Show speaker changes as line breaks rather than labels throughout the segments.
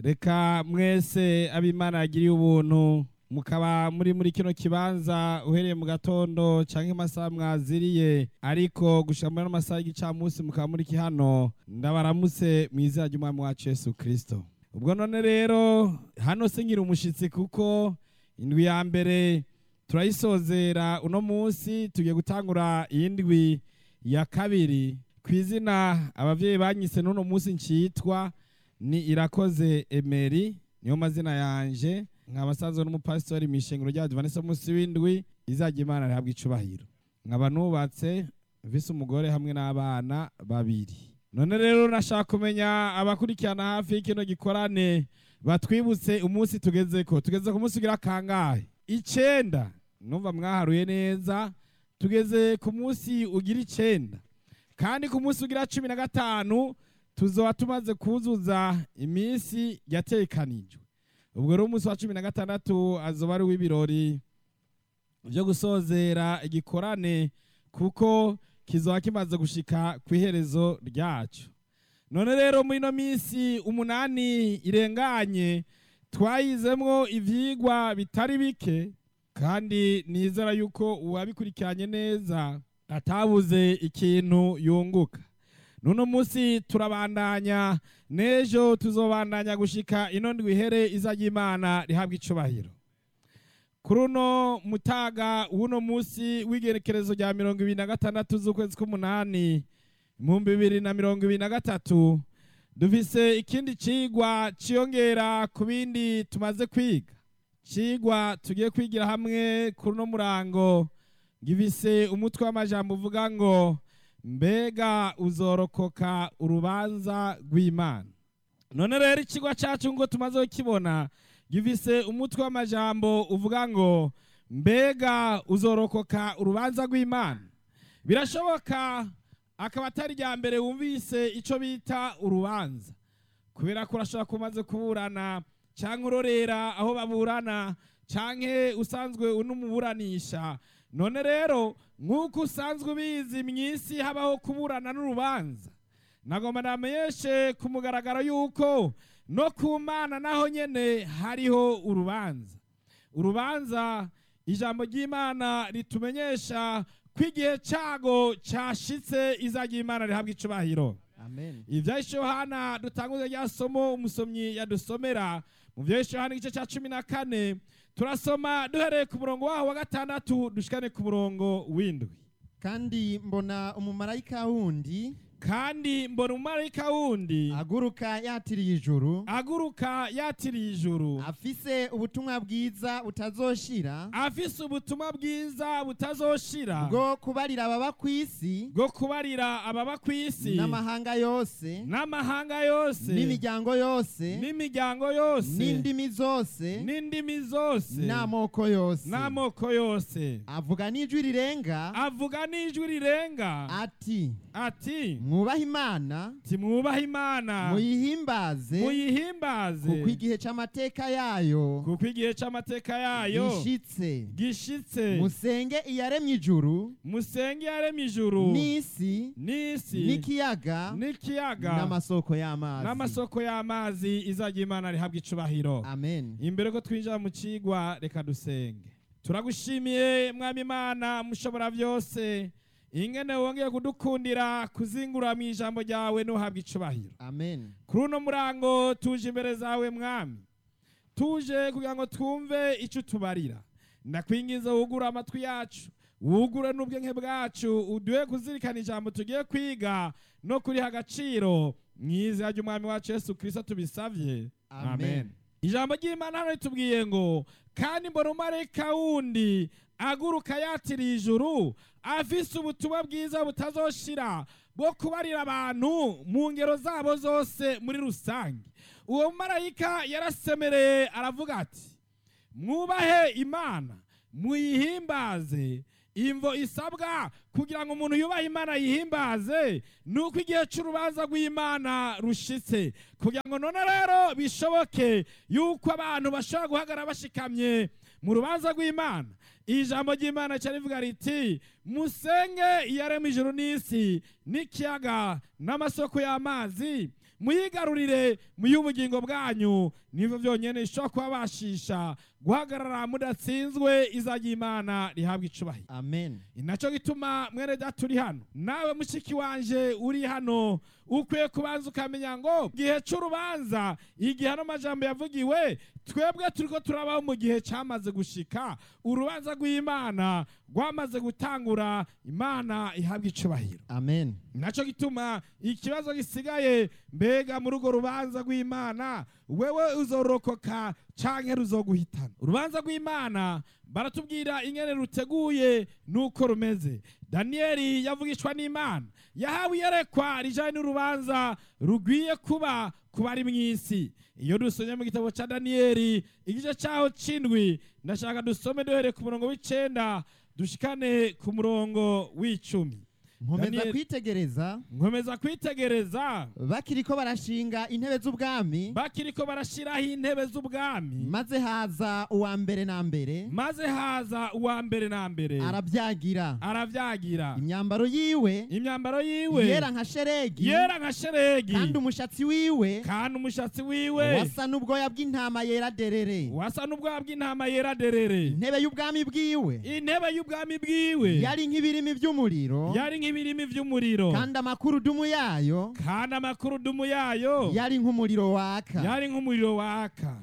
reka mwese abimana yagiriye ubuntu mukaba muri muri kino kibanza uhereye mu gatondo canke amasaha mwaziriye ariko gushika muri ano masaha y'igicamunsi mukaba muri hano ndabaramutse mu izina ry'umwami wacu yesu kristo ubwo none rero hano se ngira umushitsi kuko indwi ya mbere turayisozera uno munsi tugiye gutangura iyindwi ya kabiri ku izina abavyeyi banyise n'uno munsi ncitwa ni irakoze emeri niyo mazina yanje nkaba sanzwe n'umupasitori mw'ishengero rya advanisa munsi w'indwi izajya imana rihabwa icubahiro nkaba nubatse mfise umugore hamwe n'abana babiri none rero nashaka kumenya abakurikirana hafi y'ikino gikorane batwibutse umunsi tugezeko tugeze ku munsi ugira kangahe icenda numva mwaharuye neza tugeze ku munsi ugira icenda kandi ku munsi ugira cumi na gatanu tuzoba tumaze kuzuza iminsi yatekanijwe ubwo rero umunsi wa cumi na gatandatu azoba ari uw'ibirori byo gusozera igikorane kuko kizoba kimaze gushika ku iherezo ryacu none rero muri ino minsi umunani irenganye twayizemwo ivyigwa bitari bike kandi nizera yuko uwabikurikiranye neza atabuze ikintu yunguka nuno munsi turabandanya n'ejo tuzobandanya gushika ino ndwi ihere izajya imana rihabwa icubahiro kuri uno mutaga w'uno munsi w'igerekerezo rya mirongo ibiri na gatandatu z'ukwezi k'umunani ibihumbi bibiri na mirongo ibiri na gatatu dufise ikindi cigwa ciyongera ku bindi tumaze kwiga cigwa tugiye kwigira hamwe kuri uno murango gifise umutwe w'amajambo uvuga ngo mbega uzorokoka urubanza rw'imana none rero ikigo cyacu ngo tumaze kukibona gifise umutwe w'amajambo uvuga ngo mbega uzorokoka urubanza rw'imana birashoboka akaba atari irya mbere wumvise icyo bita urubanza kubera ko urashobora kumaze kuburana cyangwa urorera aho baburana cyangwa usanzwe unumuburanisha none rero nk'uko usanzwe ubizi mu isi habaho kuburana n'urubanza nagomba namenyeshe ku mugaragaro y'uko no ku mana naho nyine hariho urubanza urubanza ijambo ry'imana ritumenyesha ko igihe cyago cyashitse izajya imana rihabwa icubahiro
amen
ibyahise yohana dutanguze rya somo umusomyi yadusomera mu byahise yohana igice cya cumi na kane turasoma duhereye ku murongo waho wa gatandatu dushikane ku murongo w'indwi
kandi mbona umumarayika wundi
kandi mbona umumarayika wundi
aguruka yatiriye ijuru
aguruka yatiriye ijuru
afise ubutumwa bwiza butazoshira
afise ubutumwa bwiza butazoshira
bwo kubarira ababa ku isi
bwo kubarira ababa ku isi
n'amahanga yose
n'amahanga yose
n'imiryango yose
n'imiryango yose
n'indimi zose
n'indimi zose
n'amoko yose
n'amoko yose
avuga n'ijwi rirenga
avuga n'ijwi rirenga
ati
ati
mwubahe imana
timwubahe imana
muyihimbaze
muyihimbaze
kuko igihe c'amateka yayo
kuko igihe c'amateka yayo
gishitse
gishitse
musenge iyaremye ijuru
musenge yaremye ijuru
n'isi
n'isi
n'ikiyaga
n'ikiyaga
n'amasoko y'amazi
n'amasoko y'amazi izajya imana rihabwa icubahiro
amen
imbere ko twinjira mu cigwa reka dusenge turagushimiye mwami imana mushobora byose ingene wongeye kudukundira kuzingura mu ijambo ryawe n'uhabwa icubahiro
amen
kuri uno murango tuje imbere zawe mwami tuje kugira ngo twumve icyo utubarira ndakwingiza wugure amatwi yacu wugure n'ubwenge bwacu uduhe kuzirikana ijambo tugiye kwiga no kuriha agaciro mu izina ry'umwami wacu yesu kirisito tubisabye
Amen.
ijambo ry'imana hano ritubwiye ngo kandi mbona umarayika wundi aguruka yatiriye ijuru afise ubutumwa bwiza butazoshira bwo kubarira abantu mu ngero zabo zose muri rusange uwo marayika yarasemereye aravuga ati mwubahe imana muyihimbaze imvo isabwa kugira ngo umuntu yubahe imana yihimbaze ni uko igihe cy'urubanza rw'imana rushitse kugira ngo none rero bishoboke yuko abantu bashobora guhagarara bashikamye mu rubanza rw'imana ijambo ry'imana cyane rivuga riti musenge iyarema ijuru n'isi n'ikiyaga n'amasoko y'amazi muyigarurire muy'ubugingo bwanyu nivyo vyonyene bishobora kubabashisha guhagarara mudatsinzwe izajya imana rihabwa icubahiro
amen
inaco gituma mwene data uri hano nawe mushiki wanje uri hano ukwiye kubanza ukamenya ngo gihe c'urubanza igihe ano majambo yavugiwe twebwe turiko turabaho mu gihe camaze gushika urubanza rw'imana rwamaze gutangura imana ihabwa icubahiro
amen
naco gituma ikibazo gisigaye mbega muri urwo rubanza rw'imana wewe uzorokoka canke ruzoguhitana urubanza rw'imana baratubwira ingene ruteguye nuko rumeze daniyeli yavugishwa n'imana yahawe iyerekwa rijanye n'urubanza rugwiye kuba ku bari mw'isi iyo dusomye mu gitabo ca daniyeli igice caho c'indwi ndashaka dusome duhereye ku murongo w'icenda dushikane ku murongo w'icumi
nkomeza
Daniel-
kwitegereza
nkomeza kwitegereza
bakiriko barashinga intebe z'ubwami
bakiriko barashiraho intebe z'ubwami
maze haza uwa mbere na mbere
maze haza uwa mbere na mbere
arabyagira
aravyagira
imyambaro yiwe
imyambaro yiwe
yera nka sheregi
yera nka sheregi
kandi umushatsi wiwe
kandi umushatsi wiwe
wasa n'ubwoya bw'intama yera derere
wasa n'ubwoya bw'intama yera derere
intebe y'ubwami bwiwe
intebe y'ubwami bwiwe
yari nk'ibirimi by'umuriro
yari nk'ibirimi vy'umuriro
kandi amakurudumu yayo
kandi amakurudumu yayo
yari nk'umuriro waka
yari nk'umuriro waka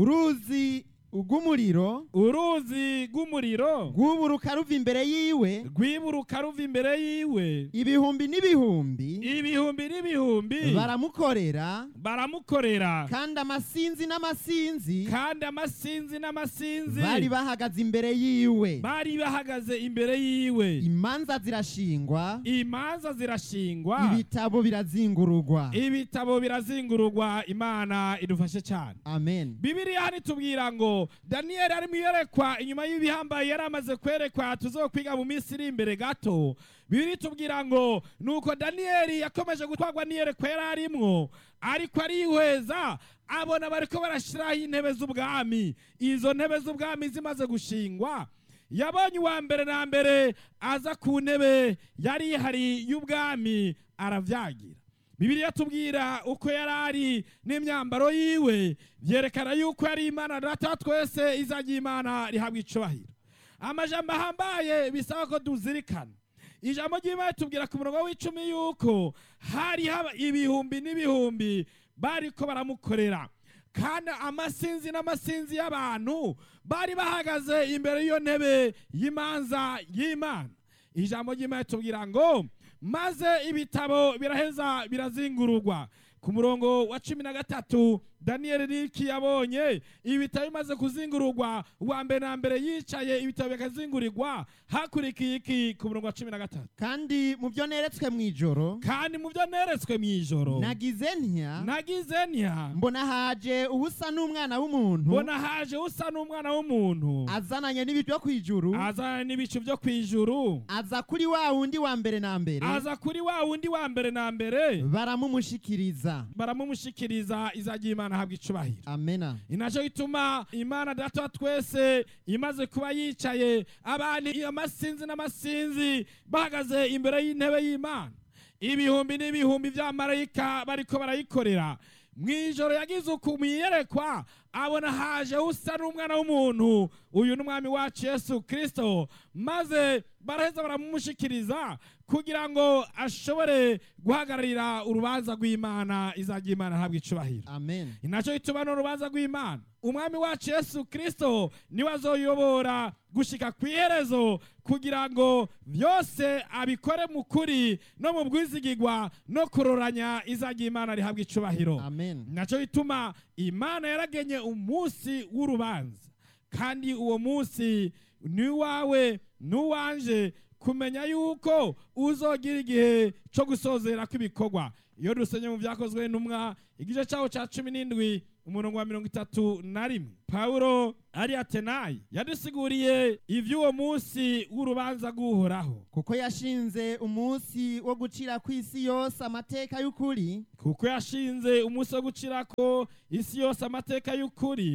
uruzi rw'umuriro
uruzi rw'umuriro
rwuburuka ruva imbere yiwe
rwiburuka ruva imbere yiwe
ibihumbi n'ibihumbi
ibihumbi n'ibihumbi
baramukorera
baramukorera
kandi amasinzi n'amasinzi
kandi amasinzi n'amasinzi
bari bahagaze imbere yiwe
bari bahagaze imbere yiwe
imanza zirashingwa
imanza zirashingwa
ibitabo birazingurugwa
ibitabo birazingururwa imana idufashe cyane
amen
bibiriya hano itubwira ngo daniyeli ari mu iyerekwa inyuma y'ibihambaye yari amaze kwerekwa tuzokwiga mu minsi iri imbere gato bibiri itubwira ngo nuko daniyeli yakomeje gutwarwa n'iyerekwa yari arimwo ariko arihweza abona bariko barashiraho intebe z'ubwami izo ntebe z'ubwami zimaze gushingwa yabonye uwa mbere na mbere aza ku ntebe yari ihari y'ubwami aravyagira bibiliya tubwira uko yari ari n'imyambaro yiwe byerekana yuko yari imana data wa twese izajya imana rihabwa icubahiro amajambo ahambaye bisaba ko tuzirikana ijambo ry'imana tubwira ku murongo w'icumi yuko hari haba ibihumbi n'ibihumbi bariko baramukorera kandi amasinzi n'amasinzi y'abantu bari bahagaze imbere y'iyo ntebe y'imanza y'imana ijambo ry'imana tubwira ngo maze ibitabo biraheza birazingururwa ku murongo wa cumi na gatatu daniyeli riki yabonye ibitabo bimaze kuzingururwa uwa mbere na mbere yicaye ibitabo bikazingurirwa hakurikiye iki ku murongo wa cumi na gatatu
kandi mu byo neretswe mu ijoro
kandi mu byo neretswe mu ijoro
nagize ntya
nagize ntya
mbona haje ubusa n'umwana w'umuntu
mbona haje usa n'umwana w'umuntu
azananye n'ibyo ku ijuru
azana n'ibicu byo ku ijuru
aza kuri wa wundi wa mbere na mbere
aza kuri wa wundi wa mbere na mbere
baramumushikiriza
baramumushikiriza izajya imana ahabwa icubahiro
amena
inaco gituma imana data wa twese imaze kuba yicaye abantu amasinzi n'amasinzi bahagaze imbere y'intebe y'imana ibihumbi n'ibihumbi by'amarayika bariko barayikorera mu ijoro yagize uku mu iyerekwa abona haje usa n'umwana w'umuntu uyu ni umwami wacu yesu kirisito maze baraheza baramumushikiriza kugira ngo ashobore guhagararira urubanza rw'imana izajya imana ahabwa icubahiro
amen
inaco gituma n'urubanza rw'imana umwami wacu yesu kirisito niwe azoyobora gushika ku iherezo kugira ngo byose abikore mu kuri no mu bwizigigwa no kuroranya izajya imana rihabwa icubahiro
amen
naco gituma imana yaragenye umunsi w'urubanza kandi uwo munsi ni uwawe n'uwanje kumenya yuko uzogira igihe cyo gusozera kw'ibikorwa iyo dusenye mu byakozwe n'umwa igice cyawo cya cumi n'indwi umurongo wa mirongo itatu na rimwe pawulo ari atenayi yadusiguriye iby'uwo munsi w'urubanza rw'uhoraho
kuko yashinze umunsi wo gucira ku isi yose amateka y'ukuri
kuko yashinze umunsi wo gucirako isi yose amateka y'ukuri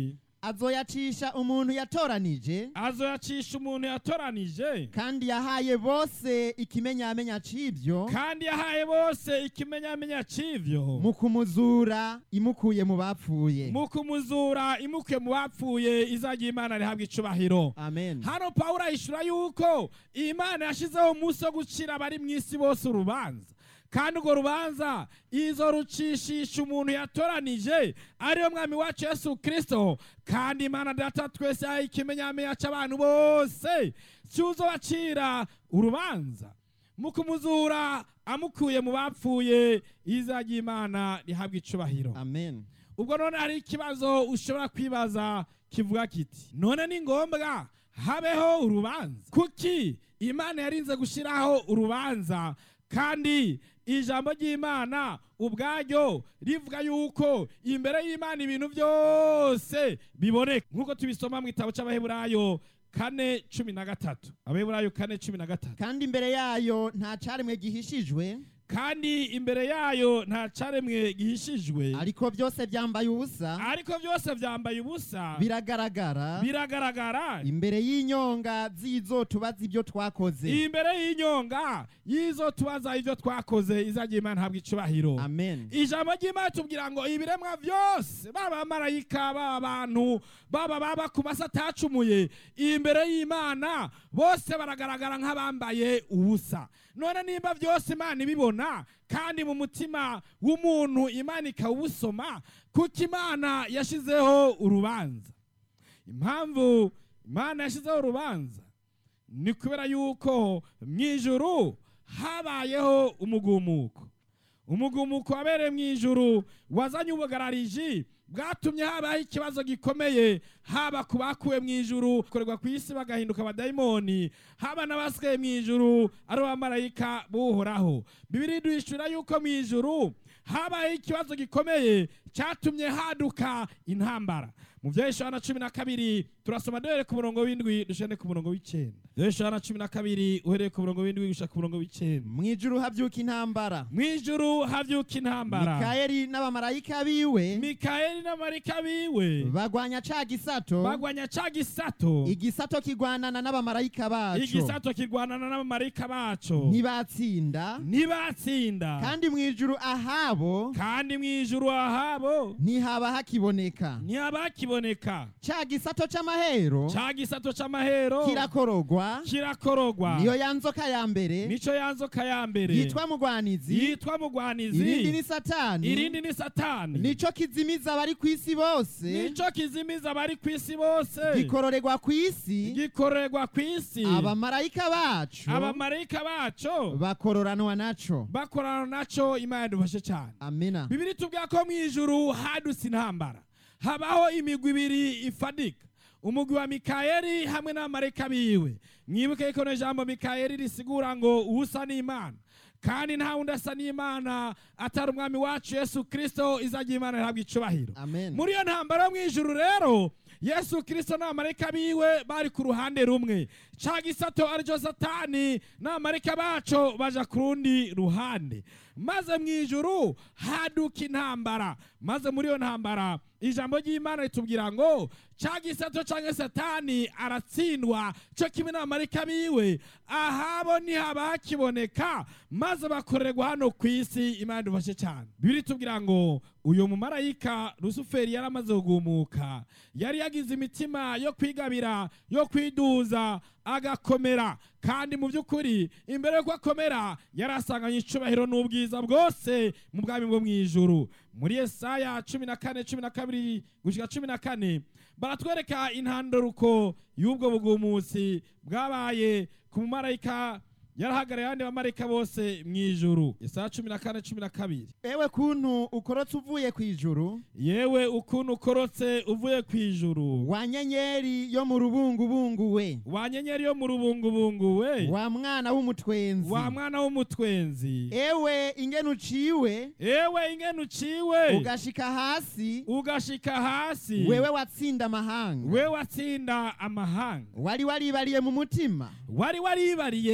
azoyacisha umuntu yatoranije
azoyacisha umuntu yatoranije
kandi yahaye bose ikimenyamenya c'ivyo
kandi yahaye bose ikimenyamenya c'ivyo
mu kumuzura imukuye mu bapfuye
mu kumuzura imukuye mu bapfuye izajya imana rihabwa icubahiro
amen
hano pawulo ahishura yuko imana yashyizeho umunsi wo gucira abari mu isi bose urubanza kandi urwo rubanza izo rucishisha umuntu yatoranije ariyo mwami wacu yesu kirisito kandi imana data twese yahaye ikimenyamenya cy'abantu bose cyuzo bacira urubanza mu kumuzura amukuye mu bapfuye izajya imana rihabwa icubahiro
amen
ubwo none hari ikibazo ushobora kwibaza kivuga kiti none ni ngombwa habeho urubanza kuki imana yarinze gushyiraho urubanza kandi ijambo ry'imana ubwaryo rivuga yuko imbere y'imana ibintu byose biboneka nk'uko tubisoma mu gitabo cy'abaheburayo kane cumi na gatatu abaheburayo kane cumi na gatatu
kandi imbere yayo nta caremwe gihishijwe
kandi imbere yayo nta caremwe gihishijwe
ariko byose byambaye ubusa
ariko byose byambaye ubusa
biragaragara
biragaragara
imbere y'inyonga z'izo tubaza ibyo twakoze
imbere y'inyonga y'izo tubaza ibyo twakoze izajya imana habwa icubahiro
amen
ijambo ry'imana tubwira ngo ibiremwa byose baba abamarayika baba abantu baba baba ku masi atacumuye imbere y'imana bose baragaragara nk'abambaye ubusa none nimba byose imana ibibona kandi mu mutima w'umuntu imana ikawusoma kuko imana yashyizeho urubanza impamvu imana yashyizeho urubanza ni kubera yuko mu ijuru habayeho umugumuko umugumuko wabereye mu ijuru wazanye ubugarariji bwatumye habaho ikibazo gikomeye haba ku bakuwe mu ijuru korerwa ku isi bagahinduka abadayimoni haba n'abasigaye mu ijuru ari abamarayika buhoraho bibiri duhishura yuko mu ijuru habayeho ikibazo gikomeye cyatumye haduka intambara mu bya Yohana cumi na kabiri turasoma duhere ku murongo w'indwi dushane ku murongo w'icyenda Yohana cumi na kabiri uhereye ku murongo w'indwi gushaka ku murongo w'icyenda
mu ijuru habyuka intambara
mu ijuru havyuka intambara
mikayeli n'abamarayika biwe
mikayeli n'amarika biwe
bagwanya ca gisato
bagwanya ca gisato
igisato kigwanana n'abamarayika baco
igisato kirwanana n'abamarika baco
ntibatsinda
ntibatsinda
kandi mu ijuru ahabo
kandi mu ijuru ahabo
ntihaba hakiboneka
ntihaba hakiboneka
ca gisato c'amahero
ca gisato c'amahero
kirakorogwa
kirakorogwa
niyo ya nzoka ya mbere
nico ya nzoka ya mbere
yitwa mugwanizi
yitwa mugwanizi
irindi ni satani
irindi ni satani
nico kizimiza abari ku isi bose
nico kizimiza abari ku isi bose
gikororerwa ku isi
gikorerwa ku isi
abamarayika bacu
abamarayika baco
bakororanwa naco
bakorana naco imana yadufashe cyane
amina
bibiri tubwira ko mu ijuru hadutse intambara habaho imigwi ibiri ifadika umugwi wa mikayeli hamwe n'abamarayika biwe mwibuke ko no jambo mikayeli risigura ngo usa n'imana kandi nta wundi asa n'imana atari umwami wacu yesu kirisito izajya imana ihabwa icubahiro
amen
muri iyo ntambara yo mu ijuru rero yesu kirisito n'abamarayika biwe bari ku ruhande rumwe ca gisato aricyo satani n'abamarayika baco baja ku rundi ruhande maze mu ijuru haduka intambara maze muri iyo ntambara ijambo ry'imana ritubwira ngo ca gisato canke satani aratsindwa co kimwe n'abamarayika biwe ahabo ntihaba hakiboneka maze bakorerwa hano ku isi imana idufashe cyane bibiri tubwira ngo uyu mumarayika rusuferi yari amaze kugumuka yari yagize imitima yo kwigabira yo kwiduza agakomera kandi mu by'ukuri imbere yuko akomera yari asanganye icubahiro n'ubwiza bwose mu bwami bwo mu ijuru muri yesaya cumi na kane cumi na kabiri gushyika cumi na kane baratwereka intandaruko y'ubwo bugumusi bwabaye ku mumarayika yarahagarariye abandi bamarayika bose mu ijuru yesaya cumi na kane cumi na kabiri
ewe kuntu ukorotse uvuye ku ijuru
yewe ukuntu ukorotse uvuye ku ijuru
wa nyenyeri yo mu rubungubungu we
wa nyenyeri yo mu rubungubungu we
wa mwana w'umutwenzi
wa mwana w'umutwenzi
ewe ingene uciwe
ewe ingene uciwe
ugashika hasi
ugashika hasi
wewe watsinda amahanga
we watsinda amahanga
wari waribariye mu mutima
wari waribariye mu mutima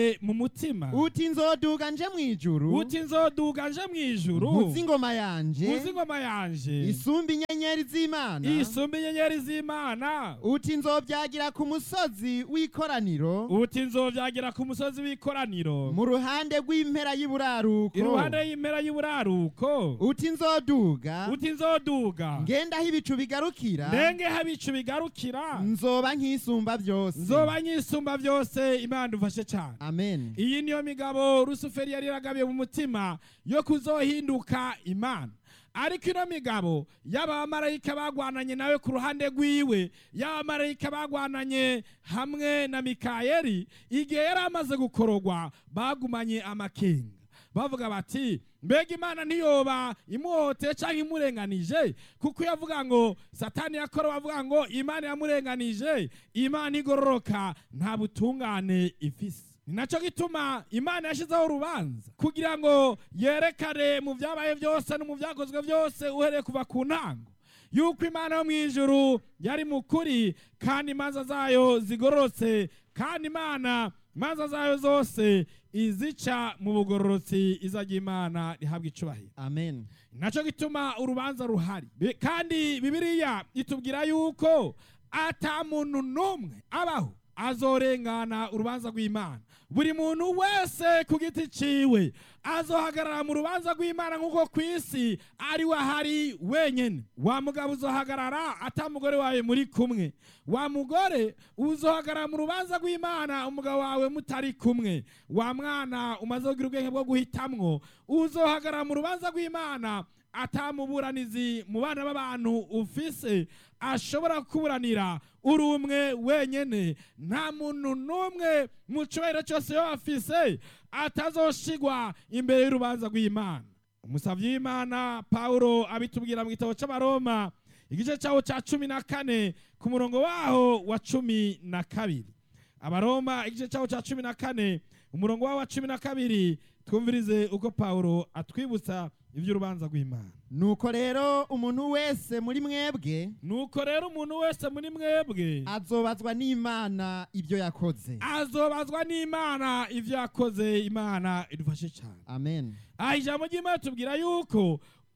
mutima
uti nzoduga nje mw'ijuru
uti nzoduga nje mw'ijuru
nkuzi ingoma yanje
uzi ingoma yanje
isumba inyenyeri z'imana
isumba inyenyeri z'imana
uti nzobyagira ku musozi w'ikoraniro
uti nzovyagira ku musozi w'ikoraniro
mu ruhande rw'impera y'iburaruko
iruhande y'impera y'uburaruko
uti nzoduga
uti nzoduga
ngenda aho ibicu bigarukira
ndenge habicu bigarukira
nzoba nk'isumba byose
nzoba nyisumba byose imana dufashe cyane
amen
iyi niyo migabo rusuferi yari yaragabiye mu mutima yo kuzohinduka imana ariko ino migabo y'abamarayika bagwananye nawe ku ruhande rwiwe y'abamarayika bagwananye hamwe na mikayeli igihe yari amaze gukorogwa bagumanye amakenga bavuga bati mbega imana ntiyoba imuhoteye cyangwa imurenganije kuko iyo avuga ngo satani yakora bavuga ngo imana yamurenganije imana igororoka nta butungane ifise ni nacyo gituma imana yashyizeho urubanza kugira ngo yerekane mu byabaye byose no mu byakozwe byose uhereye kuva ku ntango yuko imana yo mu ijuru yari mu kuri kandi imanza zayo zigororotse kandi imana imanza zayo zose izica mu bugororotsi izajya imana rihabwa icubahiro
amen
nacyo gituma urubanza ruhari Bi- kandi bibiliya itubwira yuko ata muntu n'umwe abaho azorengana urubanza rw'imana buri muntu wese ku giti ciwe azohagarara mu rubanza rw'imana nk'uko ku isi ari we ahari wenyine wa mugabo uzohagarara ata mugore wawe muri kumwe wa mugore uzohagarara mu rubanza rw'imana umugabo wawe mutari kumwe wa mwana umaze kugira ubwenge bwo guhitamwo uzohagarara mu rubanza rw'imana atamuburanizi mu bana b'abantu ufise ashobora kuburanira uri umwe wenyene nta muntu n'umwe mu cyubahiro cyose yo afise atazoshigwa imbere y'urubanza rw'imana umusabyi w'imana pawulo abitubwira mu gitabo cy'abaroma igice cyawo cya cumi na kane ku murongo waho wa cumi na kabiri abaroma igice cyawo cya cumi na kane umurongo wawo wa cumi na kabiri twumvirize uko pawulo atwibutsa iby'urubanza rw'imana
nuko rero umuntu wese muri mwebwe
nuko rero umuntu wese muri mwebwe
azobazwa n'imana ibyo yakoze
azobazwa n'imana ibyo yakoze imana idufashe cyane
amen
aha ijambo ry'imana tubwira yuko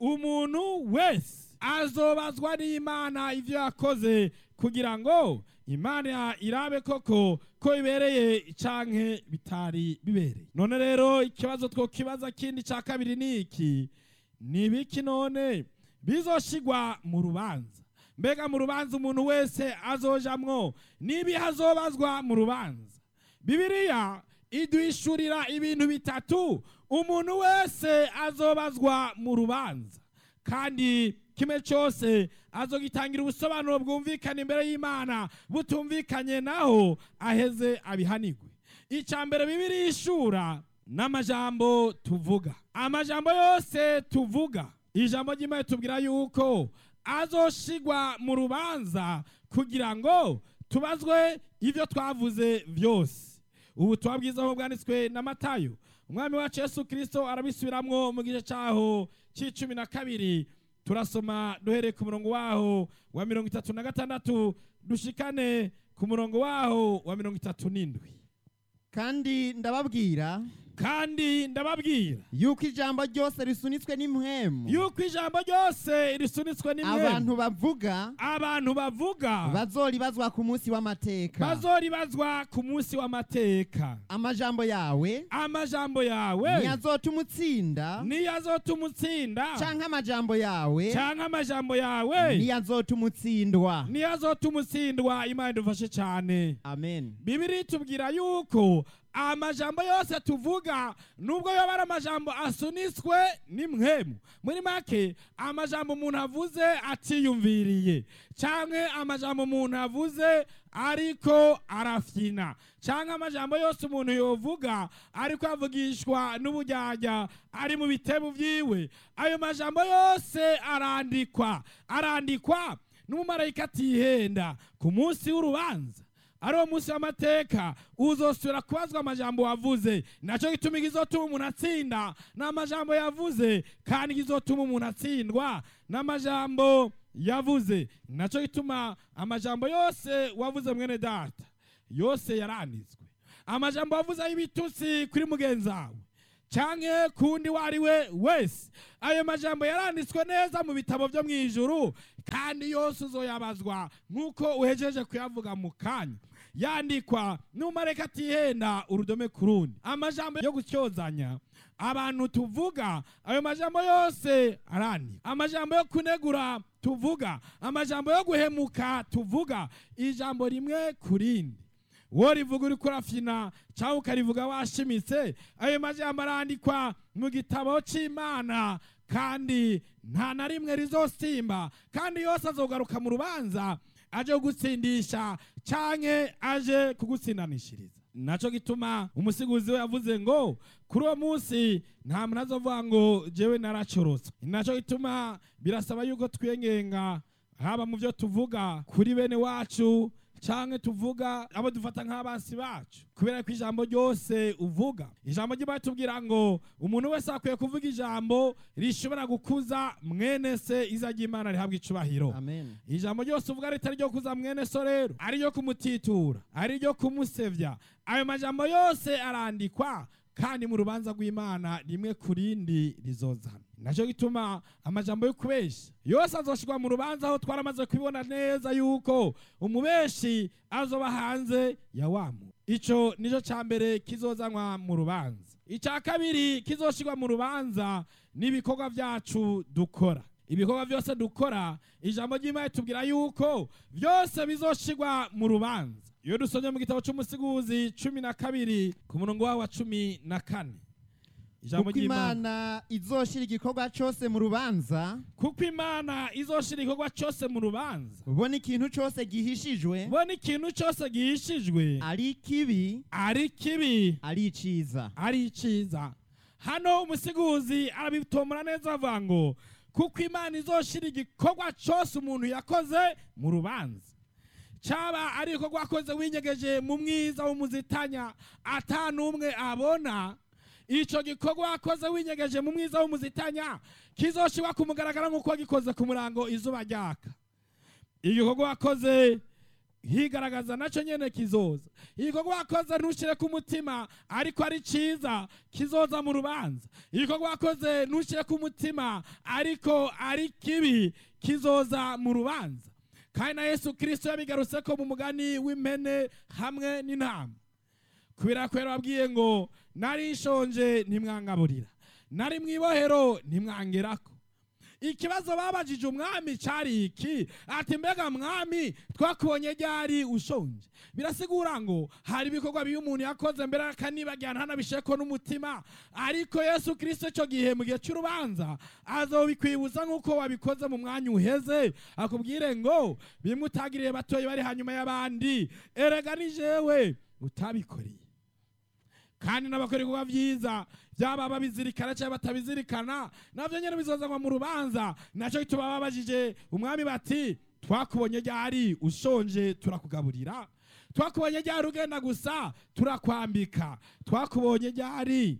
umuntu wese azobazwa n'imana ibyo yakoze kugira ngo imana irabe koko ko bibereye canke bitari bibereye none rero ikibazo twokibaza kindi cya kabiri ni iki ni ibiki none bizoshigwa mu rubanza mbega mu rubanza umuntu wese azojamwo n'ibihe azobazwa mu rubanza bibiliya iduhishurira ibintu bitatu umuntu wese azobazwa mu rubanza kandi kimwe cyose azogitangira ubusobanuro bwumvikana imbere y'imana butumvikanye naho aheze abihanigwe icya mbere bibiri ishura n'amajambo tuvuga amajambo yose tuvuga ijambo ry'imana tubwira yuko azoshigwa mu rubanza kugira ngo tubazwe ibyo twavuze byose ubu bwiza aho bwanditswe na matayo umwami wacu yesu kirisito arabisubiramwo mu gice cyaho cy'icumi na kabiri turasoma duhereye ku murongo waho wa mirongo itatu na gatandatu dushikane ku murongo waho wa mirongo itatu n'indwi
kandi ndababwira
kandi ndababwira
yuko ijambo ryose risunitswe n'impwemu
yuko ijambo ryose risunitswe n'imwe
abantu bavuga
abantu bavuga
bazoribazwa ku munsi w'amateka
bazoribazwa ku munsi w'amateka
amajambo yawe
amajambo yawe
ntiyazotuma utsinda
niyo azotuma utsinda
canke amajambo yawe
canke amajambo yawe
ntiyazotuma utsindwa
niyo azotuma utsindwa imana idufashe cyane
amen
bibiri tubwira yuko amajambo yose tuvuga nubwo yoba ari amajambo asunitswe n'imwemu muri make amajambo umuntu avuze atiyumviriye cyangwa amajambo umuntu avuze ariko arafyina cyangwa amajambo yose umuntu yovuga ariko avugishwa n'ubujyajya ari mu bitebo byiwe ayo majambo yose arandikwa arandikwa n'umumarayika atihenda ku munsi w'urubanza ari uwo munsi w'amateka uzosubira kubazwa amajambo wavuze nacyo gituma igizotuma umuntu atsinda ni amajambo yavuze kandi igizotuma umuntu atsindwa ni amajambo yavuze nacyo gituma amajambo yose wavuze mwene data yose yaranditswe amajambo wavuze y'ibitutsi kuri mugenzi wawe canke kundi wari we wese ayo majambo yaranditswe neza mu bitabo byo mu ijuru kandi yose uzoyabazwa nk'uko uhejeje kuyavuga mu kanya yandikwa n'umareka atihenda urudome ku rundi amajambo yo gutyozanya abantu tuvuga ayo majambo yose arandikwa amajambo yo kunegura tuvuga amajambo yo guhemuka tuvuga ijambo rimwe ku rindi wowe rivuga uri kurafyina cyangwa ukarivuga washimitse ayo majambo arandikwa mu gitabo cy'imana kandi nta na rimwe rizosimba kandi yose azogaruka mu rubanza aje kugutsindisha canke aje kugutsindanishiriza naco gituma umusiguzi we yavuze ngo kuri uwo munsi nta muntu azovuga ngo jewe naracorotse naco gituma birasaba yuko twiyengenga haba mu byo tuvuga kuri bene wacu canke tuvuga abo dufata nk'abansi bacu kubera ko ijambo ryose uvuga ijambo ry'imana tubwira ngo umuntu wese akwiye kuvuga ijambo rishobora gukuza mwene se iza ry'imana rihabwa icubahiro
amen
ijambo ryose uvuga ritari ryo kuza mwene so rero ari ryo kumutitura ari ryo kumusevya ayo majambo yose arandikwa kandi mu rubanza rw'imana rimwe ku rindi rizozana nacyo gituma amajambo yo kubesha yose azoshirwa mu rubanza aho twaramaze kubibona neza yuko umubeshi azoba hanze ya wamu ico nico ca mbere kizozanwa mu rubanza icya kabiri kizoshirwa mu rubanza n'ibikorwa byacu dukora ibikorwa byose dukora ijambo ry'imana tubwira yuko byose bizoshirwa mu rubanza iyo dusomye mu gitabo cy'umusiguzi cumi na kabiri ku murongo wawo wa cumi na kane ijambo
kuko
ry'imana
imana izoshira igikorwa cyose mu rubanza
kuko imana izoshira igikorwa cyose mu rubanza
ubona ikintu cyose gihishijwe
ubona ikintu cyose gihishijwe
ari kibi
ari kibi
ari iciza
ari iciza hano umusiguzi arabitomora neza avuga ngo kuko imana izoshira igikorwa cyose umuntu yakoze mu rubanza cyaba ari igikorwa wakoze winyegeje mu mwiza w'umuzitanya ata n'umwe abona icyo gikorwa wakoze winyegeje mu mwiza w'umuzitanya kizoshirwa ku mugaragaro nk'uko wagikoze ku murango izuba ryaka igikorwa wakoze higaragaza nacyo nyene kizoza igikorwa wakoze ntushyire ku mutima ariko ari cyiza kizoza mu rubanza igikorwa wakoze ntushyire ku mutima ariko ari kibi kizoza mu rubanza kandi na yesu kirisito yabigarutse ko mu mugani w'impene hamwe n'intama kubera ko yarababwiye ngo nari nshonje ntimwangaburira nari mu ibohero ntimwangerako ikibazo babajije umwami cyari iki ati mbega mwami twakubonye ryari ushonje birasigura ngo hari ibikorwa bibi umuntu yakoze mbere akanibagira ntanabisheko n'umutima ariko yesu kirisito icyo gihe mu gihe cy'urubanza azobikwibuza nk'uko wabikoze mu mwanya uheze akubwire ngo bimwe utagiriye batoya bari hanyuma y'abandi erega ni jewe utabikoreye kandi n'abakora ibikorwa byiza byaba babizirikana cyangwa batabizirikana nabyo nyine bizozanwa mu rubanza nacyo gituma babajije umwami bati twakubonye ryari ushonje turakugaburira twakubonye ryari ugenda gusa turakwambika twakubonye ryari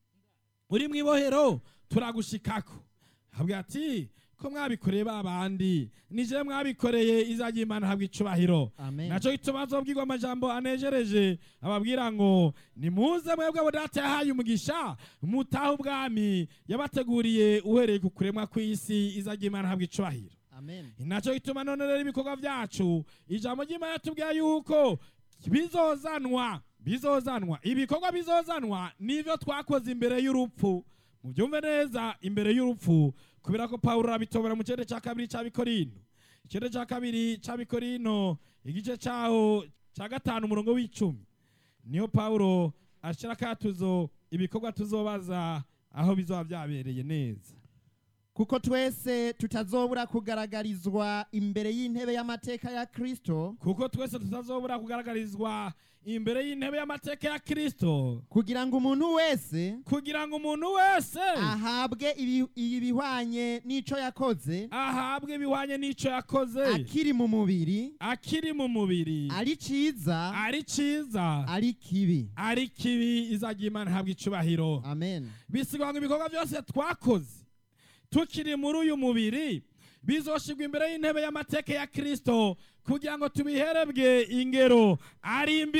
uri mu ibohero turagushikako habwa ati ko mwabikoreye ba bandi nije mwabikoreye izajya imana habwa icubahiro
amen
nacyo gituma azobwirwa amajambo anejereje ababwira ngo nimuze mwebwe abo data yahaye umugisha mutahe ubwami yabateguriye uhereye ku kuremwa kw'isi izajya imana habwa icubahiro
amen
nacyo gituma none rero ibikorwa byacu ijambo ry'imana tubwira yuko bizozanwa bizozanwa ibikorwa bizozanwa nivyo twakoze imbere y'urupfu mubyumve neza imbere y'urupfu kubera ko pawulo arabitobora mu kirere cya kabiri cy'abikorino ikirere cya kabiri cy'abikorino igice cyaho cya gatanu umurongo w'icumi niyo pawulo ashyira akatuzo ibikorwa tuzobaza aho bizoba byabereye neza
kuko twese tutazobura kugaragarizwa imbere y'intebe y'amateka ya kristo
kuko twese tutazobura kugaragarizwa imbere y'intebe y'amateka ya kristo
kugira ngo umuntu wese
kugira ngo umuntu wese
ahabwe ibi- ibihwanye n'ico yakoze
ahabwe ibihwanye n'icyo yakoze
akiri mu mubiri
akiri mu mubiri
ari ciza
ari cyiza
ari kibi
ari kibi izajya imana ihabwa icubahiro
amen
bisigwa ngo ibikorwa byose twakoze tukiri muri uyu mubiri bizoshirwa imbere y'intebe y'amateka ya kristo kugira ngo tubiherebwe ingero ari mbi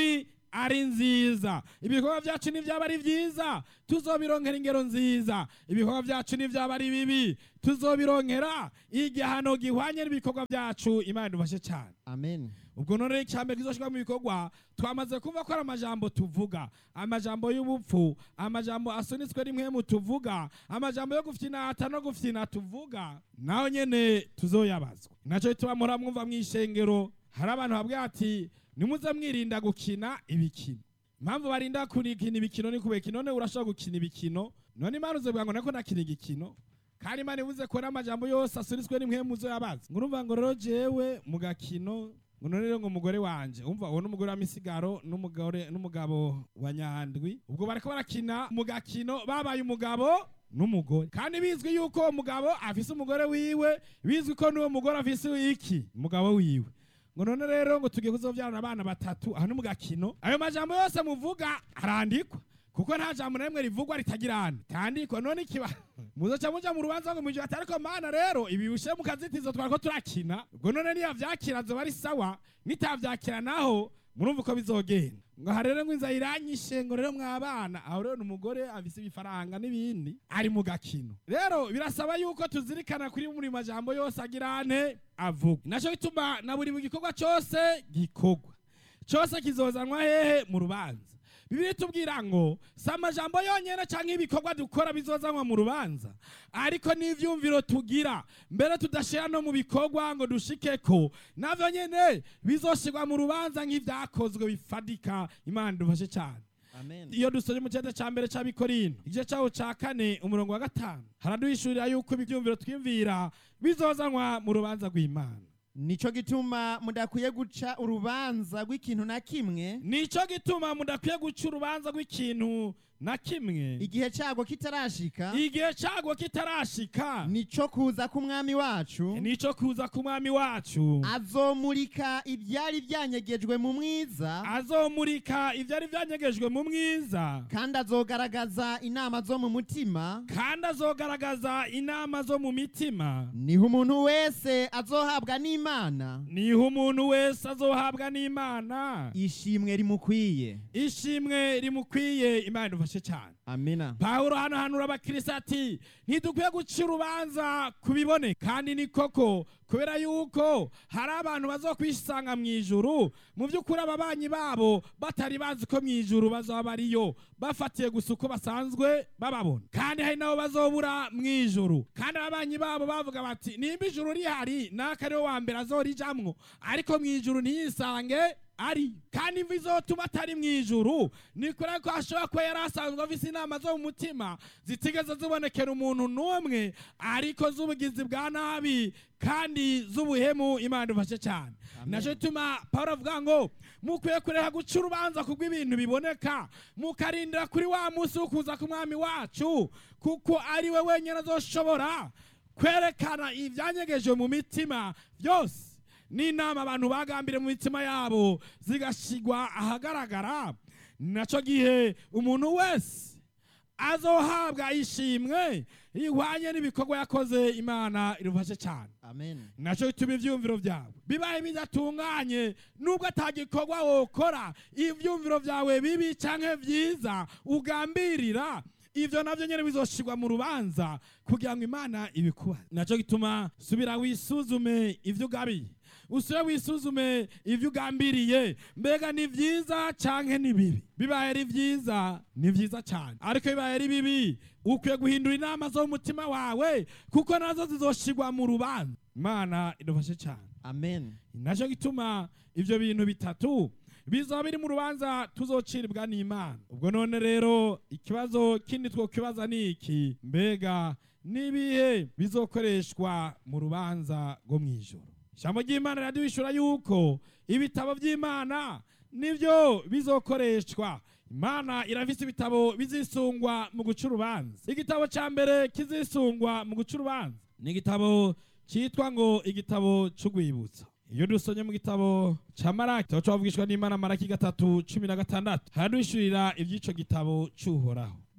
ari nziza ibikorwa byacu nibyaba ari byiza tuzobironkera ingero nziza ibikorwa byacu nibyaba ari bibi tuzobironkera igihano gihwanye n'ibikorwa byacu imana idufashe cyane
amen
ubwo none icyambere kizoshirwa mu bikorwa twamaze kumva ko ari amajambo tuvuga amajambo y'ubupfu amajambo asunitswe rimwe mu tuvuga amajambo yo gufyinata no gufyina tuvuga naho nyene tuzoyabazwa nacyo bituma muhora mwumva mu ishengero hari abantu babwira ati nimuze mwirinda gukina ibikino impamvu barinda kurikina ibikino ni kubera none urashobora gukina ibikino none imana uzovuga ngo nako nakina igikino kandi imana ivuze ko n'amajambo yose asunitswe rimwe mu zo yabaza ngo urumva ngo rero jewe mu gakino ngo none rero ngo umugore wanje umva uwo n'umugore wa misigaro n'umugore n'umugabo wa nyandwi ubwo bariko barakina mu gakino babaye umugabo n'umugore kandi bizwi yuko uwo mugabo afise umugore wiwe bizwi ko n'uwo mugore afise iki umugabo wiwe ngo none rero ngo tugiye kuzovyarana abana batatu aho ni mu gakino ayo majambo yose muvuga arandikwa kuko nta jambo na rimwe rivugwa ritagirana tandikwa none ikiba muzoca muja mu rubanza ngo mwijwe ati ariko mana rero ibi bishe mu kazitizo twariko turakina ubwo none niyo vyakira zoba ari sawa nitavyakira naho murumva uko bizogenda ngo aha rero ngo inzara iranyishe ngo rero mwabana aho rero ni umugore afise ibifaranga n'ibindi ari mu gakino rero birasaba yuko tuzirikana kuri buri majambo yose agirane avuga naco gituma na buri gikorwa cose gikorwa cose kizozanwa hehe mu rubanza bibiri tubwira ngo si amajambo yonyine cyangwa ibikorwa dukora bizozanwa mu rubanza ariko n'ivyumviro tugira mbere tudashira no mu bikorwa ngo dushike ko navyo nyene bizoshirwa mu rubanza nk'ivyakozwe bifadika imana dufashe cyane
amen
iyo dusoje mu cyenda cya mbere cy'abikorino igice cyaho cya kane umurongo wa gatanu haraduhishurira yuko ibyumviro twiyumvira bizozanwa mu rubanza rw'imana
nico gituma mudakwiye guca urubanza rw'ikintu na kimwe
nico gituma mudakwiye guca urubanza rw'ikintu na kimwe
igihe cyago kitarashika
igihe cyago kitarashika
nico kuza k'umwami wacu
nico kuza ku mwami wacu
azomurika ibyari byanyegejwe mu mwiza
azomurika ibyari byanyegejwe mu mwiza
kandi azogaragaza inama zo mu mutima
kandi azogaragaza inama zo mu mitima
niho umuntu wese azohabwa n'imana
niho umuntu wese azohabwa n'imana
ishimwe rimukwiye
ishimwe rimukwiye imana idufashe cyane
amina
pawulo hano hanura abakirisitu ati ntidukwiye guca urubanza ku biboneka kandi ni koko kubera yuko hari abantu bazokwisanga mu ijuru mu by'ukuri ababanyi babo batari bazi ko mu ijuru bazaba bariyo bafatiye gusa uko basanzwe bababona kandi hari nabo bazobura mu ijuru kandi ababanyi babo bavuga bati nimba ijuru rihari naka ariwe wa mbere azorijamwo ariko mu ijuru ntiyisange ari kandi imvi izotuma atari mu ijuru ni kure ko ashobora kuba yari asanzwe afise inama zo mu mutima zitigeze zibonekera umuntu n'umwe ariko z'ubugizi bwa nabi kandi z'ubuhemu imana idufashe cyane nacyo gituma paul avuga ngo mukwiye kureka guca urubanza kubw'ibintu biboneka mukarindira kuri wa munsi wo kuza k'umwami wacu kuko ari we wenyine azoshobora kwerekana ibyanyegeje mu mitima byose n'inama abantu bagambire mu mitima yabo zigashigwa ahagaragara nacyo gihe umuntu wese azohabwa ishimwe ihwanye n'ibikorwa yakoze imana irufashe cyane
amen
nacyo bituma ibyumviro byawe bibaye bidatunganye nubwo atagikorwa wokora ibyumviro byawe bibi cyangwa byiza ugambirira ibyo nabyo nyine bizoshirwa mu rubanza kugira ngo imana ibikubaze nacyo gituma subira wisuzume ibyo ugabiye usure wisuzume ibyo ugambiriye mbega ni byiza cyangwa ni bibi bibaye ari byiza ni byiza cyane ariko bibaye ari bibi ukwiye guhindura inama zo mu mutima wawe kuko nazo zizoshirwa mu rubanza imana idufashe cyane
amen
nacyo gituma ibyo bintu bitatu bizaba biri mu rubanza tuzociribwa n'imana ubwo none rero ikibazo kindi twokibaza ni iki mbega n'ibihe bizokoreshwa mu rubanza rwo mu ijoro ijambo ry'imana riraduhishura yuko ibitabo by'imana nibyo bizokoreshwa imana irafise ibitabo bizisungwa mu guca urubanza igitabo cya mbere kizisungwa mu guca urubanza ni igitabo cyitwa ngo igitabo cy'urwibutso iyo dusomye mu gitabo cya maraki tuba twavugishwa n'imana maraki gatatu cumi na gatandatu haraduhishurira iby'ico gitabo cy'uhoraho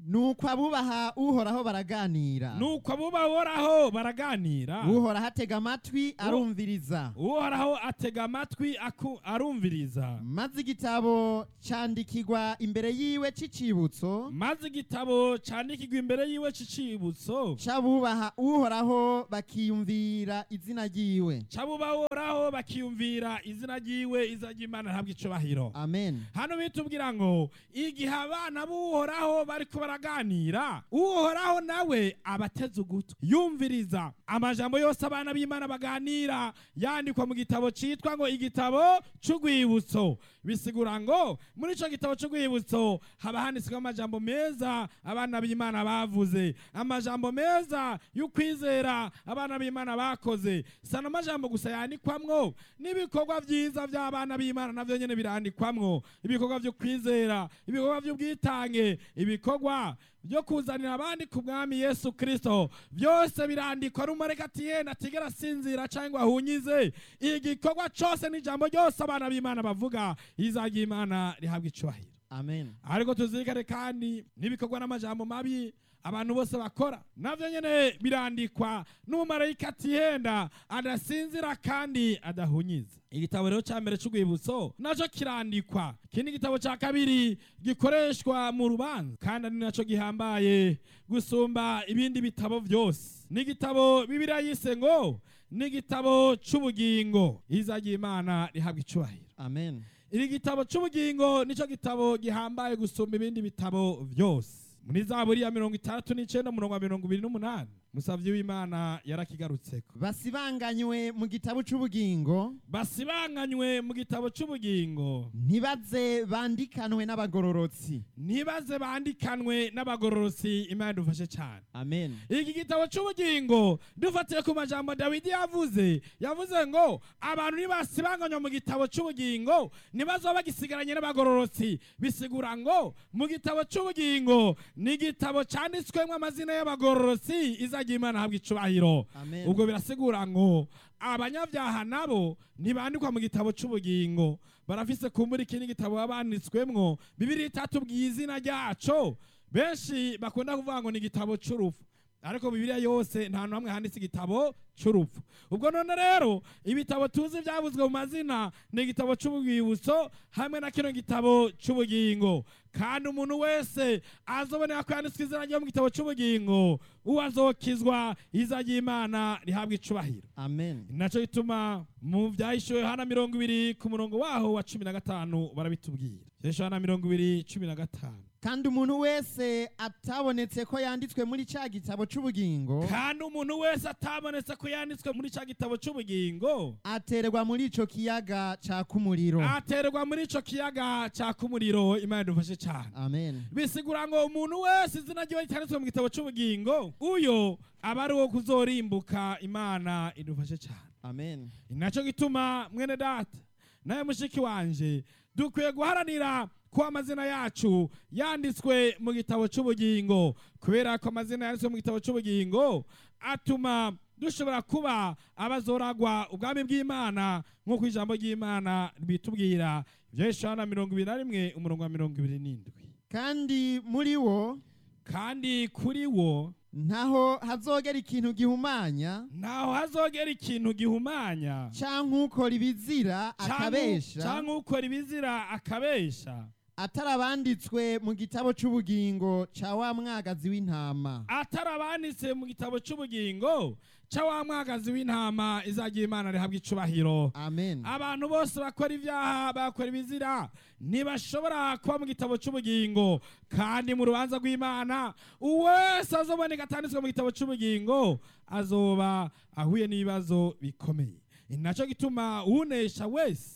nuko abubaha uhoraho baraganira
nuko abubahoraho baraganira
uhoraho atega amatwi arumviriza
uhoraho atega amatwi aku- arumviriza
maze igitabo candikirwa imbere yiwe c'icibutso
maze igitabo candikirwa imbere yiwe c'icibutso
c'abubaha uhoraho bakiyumvira izina ryiwe
c'abubahoraho bakiyumvira izina ryiwe iza ry'imana ntabwo icubahiro
amen
hano bitubwira ngo igihe abana b'uhoraho bariko baraganira uhoraho nawe abateze ugutwi yumviriza amajambo yose abana b'imana baganira yandikwa mu gitabo citwa ngo igitabo c'urwibutso bisigura ngo muri ico gitabo c'urwibutso haba handitsweho amajambo meza abana b'imana bavuze amajambo meza y'ukwizera abana b'imana bakoze sana amajambo gusa yandikwamwo n'ibikorwa vyiza vy'abana b'imana navyo nyene birandikwamwo ibikorwa vyo kwizera ibikorwa vy'ubwitange ibikorwa byo kuzanira abandi ku mwami yesu kristo byose birandikwa n'umureka ati yenda atigera asinzira cyangwa ahunyize igikorwa cose n'ijambo ryose abana b'imana bavuga izajya imana rihabwa icubahiro
amen
ariko tuzirikane kandi n'ibikorwa n'amajambo mabi abantu bose bakora navyo nyene birandikwa n'umumarayika atihenda adasinzira kandi adahunyiza igitabo rero ca mbere c'urwibutso naco kirandikwa ikindi gitabo ca kabiri gikoreshwa mu rubanza kandi ari naco gihambaye gusumba ibindi bitabo vyose n'igitabo bibiriya yise ngo n'igitabo c'ubugingo izagira imana rihabwa icubahiro
amen
iri gitabo c'ubugingo nico gitabo gihambaye gusumba ibindi bitabo vyose muri zaburi ya mirongo itandatu n'icenda umurongo wa mirongo ibiri n'umunani musavyi w'imana yarakigarutseko
basibanganywe mu gitabo c'ubugingo
basibanganywe mu gitabo c'ubugingo
ntibaze bandikanwe n'abagororotsi
ntibaze bandikanwe n'abagororotsi imana idufashe cane
amen
iki gitabo c'ubugingo dufatiye ku majambo dawidi yavuze yavuze ngo abantu nibasibanganywa mu gitabo c'ubugingo ntibazoba bagisigaranye n'abagororotsi bisigura ngo mu gitabo c'ubugingo ni igitabo canditswemwo amazina y'abagororotsi izagira imana habwa icubahiro
amen
ubwo birasigura ngo abanyabyaha nabo ntibandikwa mu gitabo c'ubugingo barafise kumbura ikindi gitabo baba banditswemwo bibiri itatubwiye izina ryaco benshi bakunda kuvuga ngo ni igitabo c'urupfu ariko bibiliya yose nta hantu hamwe handitse igitabo c'urupfu ubwo none rero ibitabo tuzi byavuzwe mu mazina ni igitabo c'ubwibutso hamwe na kino gitabo c'ubugingo kandi umuntu wese azobonera ko yanditswe izina ryo mu gitabo c'ubugingo uwo azokizwa iza ry'imana rihabwa icubahiro
amen
naco gituma mu vyahishuwe hana mirongo ibiri ku murongo waho wa cumi na gatanu barabitubwira vyahishuwe hana mirongo ibiri cumi na gatanu
kandi umuntu wese atabonetse ko yanditswe muri ca gitabo c'ubugingo
kandi umuntu wese atabonetse ko yanditswe muri ca gitabo c'ubugingo
aterwa muri ico kiyaga caka umuriro
aterwa muri ico kiyaga caka umuriro imana idufashe cane
amen
bisigura ngo umuntu wese izina ryiwe ryanditswe mu gitabo c'ubugingo uyo aba ari uwo kuzorimbuka imana idufashe cane
amen
naco gituma mwene data nawe mushiki wanje dukwiye guharanira ko amazina yacu yanditswe mu gitabo c'ubugingo kubera ko amazina yanditswe mu gitabo c'ubugingo atuma dushobora kuba abazoragwa ubwami bw'imana nk'uko ijambo ry'imana bitubwira ivyo Yohana mirongo ibiri na rimwe umurongo wa mirongo ibiri n'indwi
kandi muri wo
kandi kuri wo
ntaho hazogera ikintu gihumanya
ntaho hazogera ikintu gihumanya
canke ukora ibizira akabesha
canke ukora ibizira akabesha
atarabanditswe mu gitabo c'ubugingo ca wa mwagazi w'intama
atarabanditse mu gitabo c'ubugingo ca wa mwagazi w'intama izagira imana rihabwa icubahiro
amen
abantu bose bakora ibyaha bakora ibizira ntibashobora kuba mu gitabo c'ubugingo kandi mu rubanza rw'imana uwese azoboneka atanditswe mu gitabo c'ubugingo azoba ahuye n'ibibazo bikomeye ni naco gituma unesha wese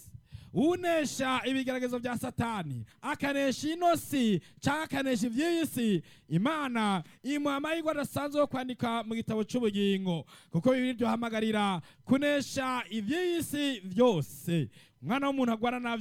unesha ibigeragezo bya satani akanesha ino si cyangwa akanesha iby'iyi si imana imuha amahirwe adasanzwe yo kwandika mu gitabo cy'ubugingo kuko bibiri byohamagarira kunesha iby'iyi si byose umwana w'umuntu agwara navyo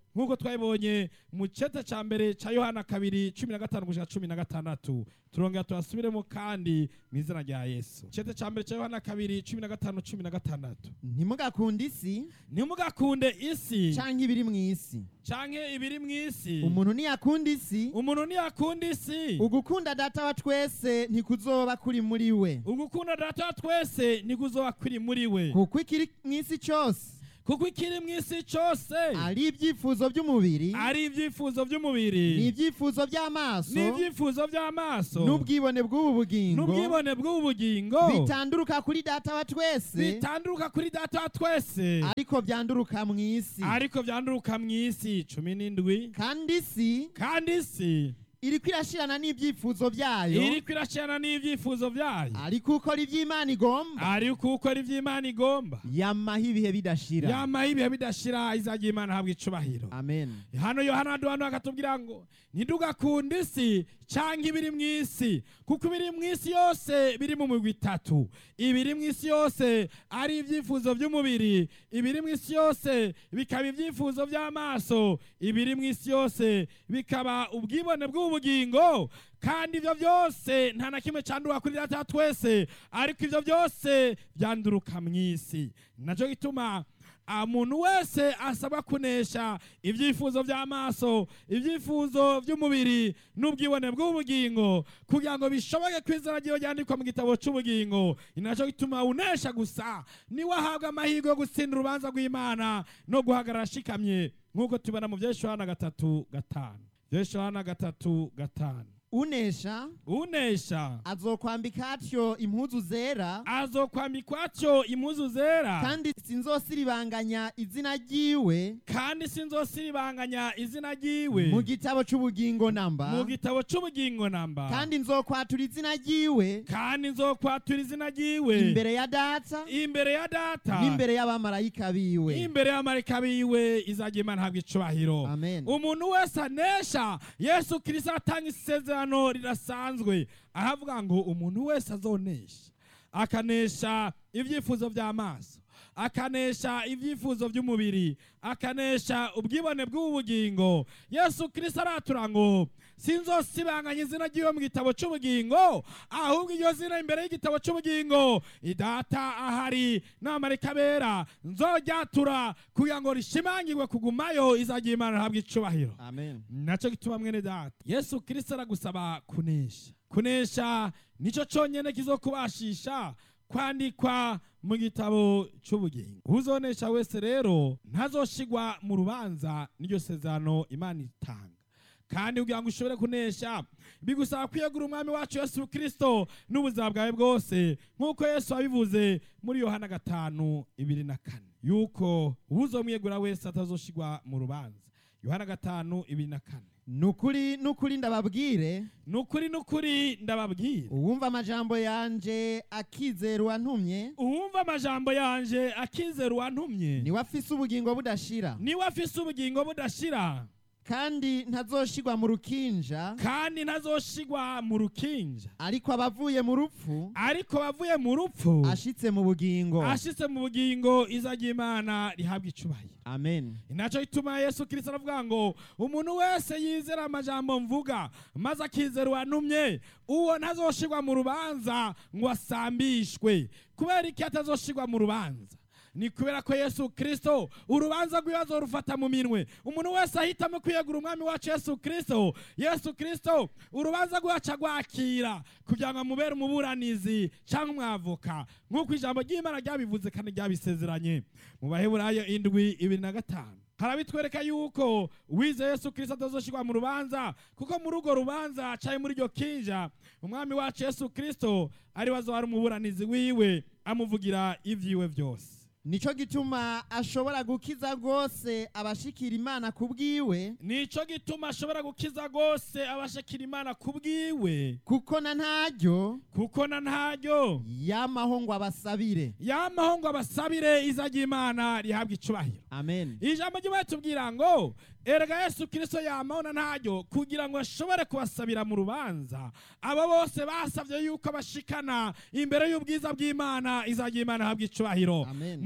nk'uko twabibonye mu ceta cya mbere cya yohana kabiri cumi na gatanu gushika cumi na gatandatu turongera tuhasubiremo kandi mu izina rya yesu ceta cya mbere cya yohana kabiri cumi na gatanu cumi na gatandatu
ntimugakunde isi
ntimugakunde isi
canke ibiri mu isi
canke ibiri mu isi
umuntu niyakunda isi
umuntu ntiyakunda isi
ugukunda data wa twese ntikuzoba kuri muri we
ugukunda data wa twese ntikuzoba kuri muri we
kuko ikiri mu isi cyose
kuko ikiri mu isi cyose
ari ibyifuzo by'umubiri
ari ibyifuzo by'umubiri
n'ibyifuzo by'amaso
n'ibyifuzo by'amaso
n'ubwibone bw'ubu bugingo
n'ubwibone bw'ubu bugingo
bitanduruka kuri data wa twese
bitanduruka kuri data wa twese
ariko byanduruka mu isi
ariko byanduruka mu isi cumi n'indwi
kandi isi
kandi isi
iriko irashirana n'ibyifuzo byayo
iriko irashirana n'ibyifuzo byayo
ariko ukora iby'imana igomba
ariko ukora ibyo imana igomba
yamaho ibihe bidashira
yamaho ibihe bidashira izajya imana habwa icubahiro
amen
hano yohana duhano akatubwira ngo ntidugakunde isi cyangwa ibiri mu isi kuko ibiri mu isi yose biri mu migwi itatu ibiri mu isi yose ari ibyifuzo by'umubiri ibiri mu isi yose bikaba ibyifuzo by'amaso ibiri mu isi yose bikaba ubwibone bw'ubugingo kandi ibyo byose nta na kimwe cyandura kuri data wa twese ariko ibyo byose byanduruka mu isi nacyo gituma umuntu wese asabwa kunesha ibyifuzo by'amaso ibyifuzo by'umubiri n'ubwibone bw'ubugingo kugira ngo bishoboke ko izina ryiwe ryandikwa mu gitabo cy'ubugingo ni nacyo gituma unesha gusa niwe ahabwa amahirwe yo gutsinda urubanza rw'imana no guhagarara ashikamye nk'uko tubona mu byeshuhana gatatu gatanu byeshuhana gatatu gatanu
unesha
unesha
azokwambika atyo impuzu zera
azokwambikwa atyo impuzu zera
kandi sinzosiribanganya izina ryiwe
kandi sinzosiribanganya izina ryiwe
mu gitabo cy'ubugingo namba
mu gitabo cy'ubugingo namba
kandi nzokwatura izina ryiwe
kandi nzokwatura izina ryiwe
imbere ya data
imbere ya data
n'imbere y'abamarayika biwe
imbere y'amarika biwe izajya imana habwa icubahiro
amen
umuntu wese anesha yesu kirisito atanga isezerano rirasanzwe aravuga ngo umuntu wese azonesha akanesha ibyifuzo by'amaso akanesha ibyifuzo by'umubiri akanesha ubwibone bw'ubugingo yesu kirisito aratura ngo sinzosibanganya izina ry'iwe mu gitabo cy'ubugingo ahubwo iryo zina imbere y'igitabo cy'ubugingo idata ahari n'amarika bera nzoryatura kugira ngo rishimangirwe kugumayo izagira imana ihabwa icubahiro
amen
nacyo gituma mwene data yesu kirisito aragusaba kunesha kunesha nicyo cyonyine kizokubashisha kwandikwa mu gitabo cy'ubugingo uzonesha wese rero ntazoshigwa mu rubanza n'iryo sezerano imana itanga kandi kugira ngo ushobore kunesha bigusaba kwiyegura umwami wacu yesu kirisito n'ubuzima bwawe bwose nk'uko yesu wabivuze muri yohana gatanu ibiri na kane yuko uzomwiyegura wese atazoshigwa mu rubanza yohana gatanu ibiri na kane
nukuri nukuri ndababwire
nukuri nukuri ndababwira
uwumva amajambo yanje akizera uwantumye
uwumva amajambo yanje akizera uwantumye
niwe afise ubugingo budashira
niwe afise ubugingo budashira
kandi ntazoshigwa mu rukinja
kandi ntazoshigwa mu rukinja
ariko abavuye mu rupfu
ariko bavuye mu rupfu
ashitse mu bugingo
ashitse mu bugingo izajya imana rihabwa icubahiro
amen
inaco ituma yesu kirisito aravuga ngo umuntu wese yizera amajambo mvuga maze akizera uwantumye uwo ntazoshigwa mu rubanza ngo asambishwe kubera iki atazoshigwa mu rubanza ni kubera ko yesu kirisito urubanza rw'ibibazo rufata mu minwe umuntu wese ahitamo kwiyegura umwami wacu yesu kirisito yesu kirisito urubanza rwacu agwakira kugira ngo amubere umuburanizi cyangwa umwavoka nk'uko ijambo ry'imana ryabivuze kandi ryabisezeranye mu baheburayo indwi ibiri na gatanu harabitwereka yuko wize yesu kirisito atazoshirwa mu rubanza kuko muri urwo rubanza caye muri iryo kinja umwami wacu yesu kirisito ari wazohari umuburanizi wiwe amuvugira ivyiwe byose
nico gituma ashobora gukiza rwose abashikira imana ku bwiwe
nico gituma ashobora gukiza rwose abashakira imana ku bwiwe
kuko na ntaryo
kuko na ntaryo
yamaho ngo abasabire
yamaho ngo abasabire izajya imana rihabwa icubahiro
amen
ijambo ry'imana tubwira ngo erega yesu kirisito yamaho na ntaryo kugira ngo ashobore kubasabira mu rubanza abo bose basabye yuko bashikana imbere y'ubwiza bw'imana izajya imana ihabwa icubahiro
amen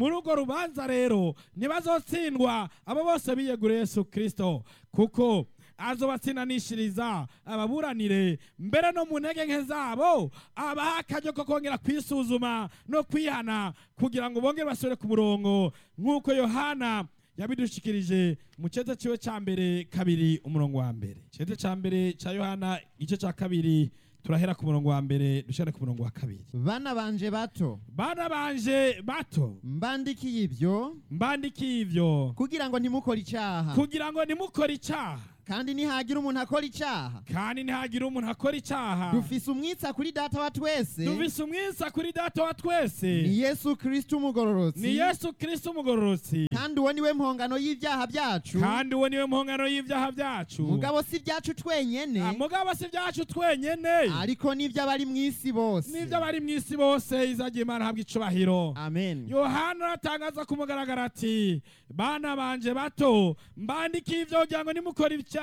muri urwo rubanza rero ntibazotsindwa abo bose biyeguriye yesu kirisito kuko azobatsindanishiriza ababuranire mbere no mu ntege nke zabo abaha akaryo ko kongera kwisuzuma no kwihana kugira ngo bongere basubire ku murongo nk'uko yohana yabidushikirije mu cyete ciwe cya mbere kabiri umurongo wa mbere cyete cya mbere cya yohana igice cya kabiri turahera ku murongo wa mbere dushare ku murongo wa kabiri
bana banje bato
bana banje bato
mbandikiye ibyo
mbandikiye ivyo
kugira ngo ntimukore icyaha
kugira ngo nimukore icyaha
kandi nihagira umuntu akora icyaha
kandi ntihagire umuntu akora icyaha
dufise umwitsa kuri data wa twese
dufise umwisa kuri data wa twese
ni yesu kristo umugororotsi
ni yesu kirisito umugororotsi
kandi uwo niwe mpongano y'ibyaha byacu
kandi uwo niwe mpongano y'ibyaha byacu
mugabo si ibyacu twenyene
Ah, mugabo si ibyacu twenyene
ariko n'iby'abari mu isi bose
n'ibyo abari mu isi bose izagiye imana habwa icubahiro
amen
yohana aratangaza ku mugaragaro ati bana banje bato mbandikiye ibyo kugira ngo nimukore icyaha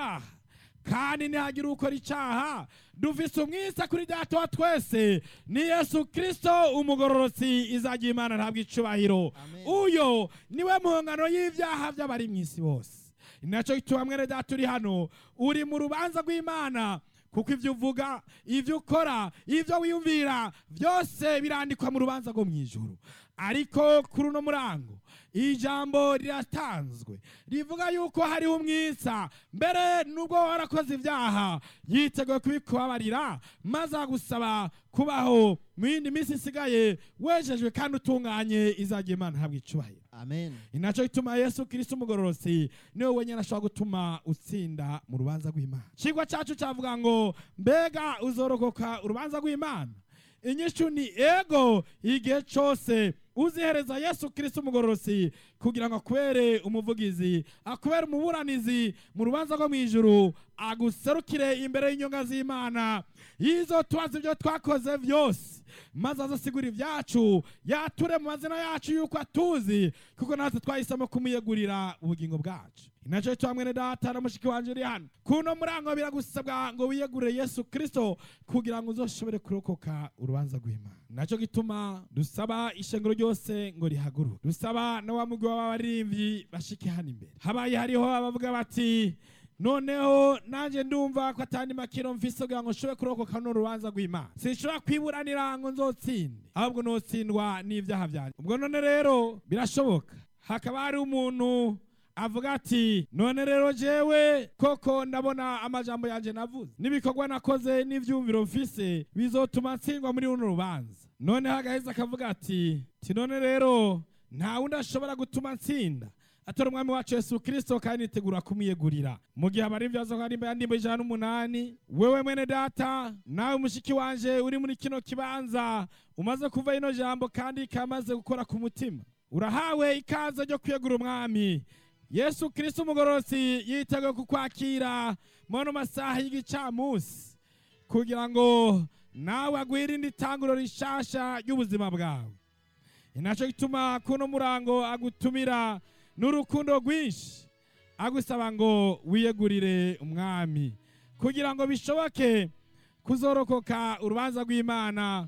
kandi ntihagire ukora icyaha dufise umwisa kuri data wa twese ni yesu kirisito umugororotsi izagiye imana ntabwo icubahiro
Amen.
uyo niwe mpongano y'ibyaha by'abari mu isi bose ni nacyo gituma mwene data uri hano uri mu rubanza rw'imana kuko ibyo uvuga ibyo ukora ibyo wiyumvira byose birandikwa mu rubanza rwo mu ijuru ariko kuri uno murango ijambo riratanzwe rivuga yuko hariho umwisa mbere nubwo warakoze ibyaha yiteguye kubikubabarira maze agusaba kubaho mu yindi minsi isigaye wejejwe kandi utunganye izagiye imana habwa icubahiro
amen
inaco gituma yesu kirisito umugororotsi niwe wenyine ashobora gutuma utsinda mu rubanza rw'imana ikigwa cyacu cyavuga ngo mbega uzorokoka urubanza rw'imana inyishu ni ego igihe cyose uzihereza yesu kirisito umugororotsi kugira ngo akubere umuvugizi akubere umuburanizi mu rubanza rwo mu ijuru aguserukire imbere y'inyonga z'imana yizo tubaza ibyo twakoze byose maze azasigura ibyacu yature mu mazina yacu yuko atuzi kuko natwe twahisemo kumuyegurira ubugingo bwacu inacyo cyo mwene data na mushiki wanje uri hano kuno murango biragusabwa ngo wiyegurire yesu kirisito kugira ngo uzoshobore kurokoka urubanza rw'imana nacyo gituma dusaba ishengero ryose ngo rihaguruke dusaba na wa mugwi w'abaririmbyi bashike hano imbere habaye hariho abavuga bati noneho nanjye ndumva ko atandi makiro mfise kugira ngo nshobore kurokoka runo rubanza rw'imana sinshobora kwiburanira ngo nzotsinde ahubwo notsindwa n'ibyaha byanjye ubwo none rero birashoboka hakaba hari umuntu avuga ati none rero jewe koko ndabona amajambo yanjye navuze n'ibikorwa nakoze n'ivyumviro mfise bizotuma ntsindwa muri runo rubanza noneho agaheza akavuga ati ti none rero nta wundi ashobora gutuma ntsinda atari umwami wacu yesu kirisito kandi nitegura kumwiyegurira mu gihe abari ibyazo nka nimba yandimba ijana n'umunani wewe mwene data nawe mushiki wanje uri muri kino kibanza umaze kuva ino jambo kandi kamaze gukora ku mutima urahawe ikaze ryo kwiyegura umwami yesu kirisito umugororotsi yiteguye kukwakira muri masaha y'igicamunsi kugira ngo nawe agwirinde itanguro rishasha ry'ubuzima bwawe inaco gituma kuno murango agutumira n'urukundo rwinshi agusaba ngo wiyegurire umwami kugira ngo bishoboke kuzorokoka urubanza rw'imana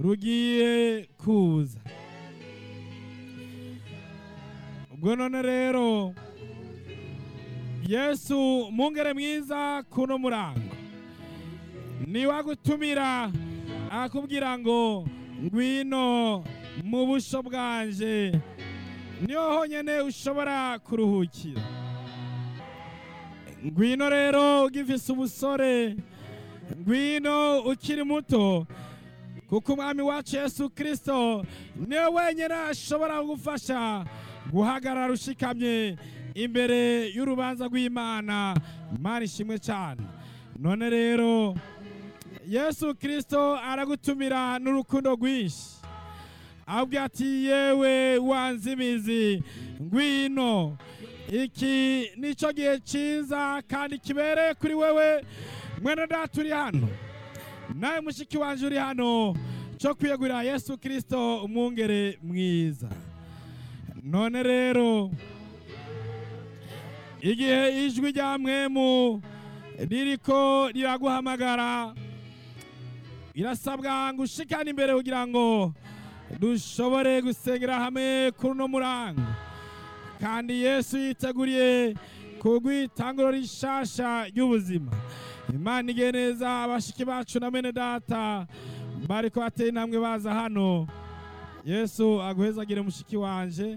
rugiye kuza ubwo none rero yesu mungere mwiza kuno murango niwe agutumira akubwira ngo ngwino mu busho bwanje niho honyine ushobora kuruhukira ngwino rero ugifise ubusore ngwino ukiri muto kuko umwami wacu yesu kirisito niwe wenyine ashobora kugufasha guhagarara ushikamye imbere y'urubanza rw'imana imana ishimwe cyane none rero yesu kirisito aragutumira n'urukundo rwinshi ahubwo ati yewe wanze imizi ngwino iki nicyo gihe cyiza kandi kibereye kuri wewe mwene data uri hano nawe mushiki wanjye uri hano cyo kwiyegurira yesu kirisito umwungere mwiza none rero igihe ijwi rya mwemu ririko riraguhamagara birasabwa ngo ushikane imbere kugira ngo dushobore gusengera hamwe kuri uno murango kandi yesu yiteguriye kugwitanguro rishasha ry'ubuzima imana igihe neza abashiki bacu na bene data bariko bateye intambwe baza hano yesu aguhezagire mushiki wanje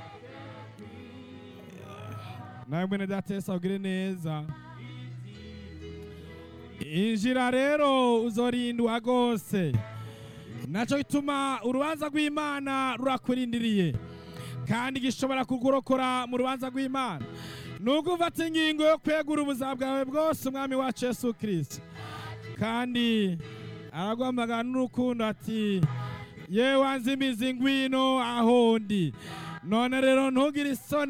nawe mwene data yesu agire neza injira rero uzorindwa rwose nacyo gituma urubanza rw'imana rurakurindiriye kandi gishobora kukurokora mu rubanza rw'imana nubwo ufata ingingo yo kwegura ubuzima bwawe bwose umwami wacu yesu kirisito kandi araguhamagara n'urukundo ati yewe wanze imizi ngwino aho ndi none rero ntugire isoni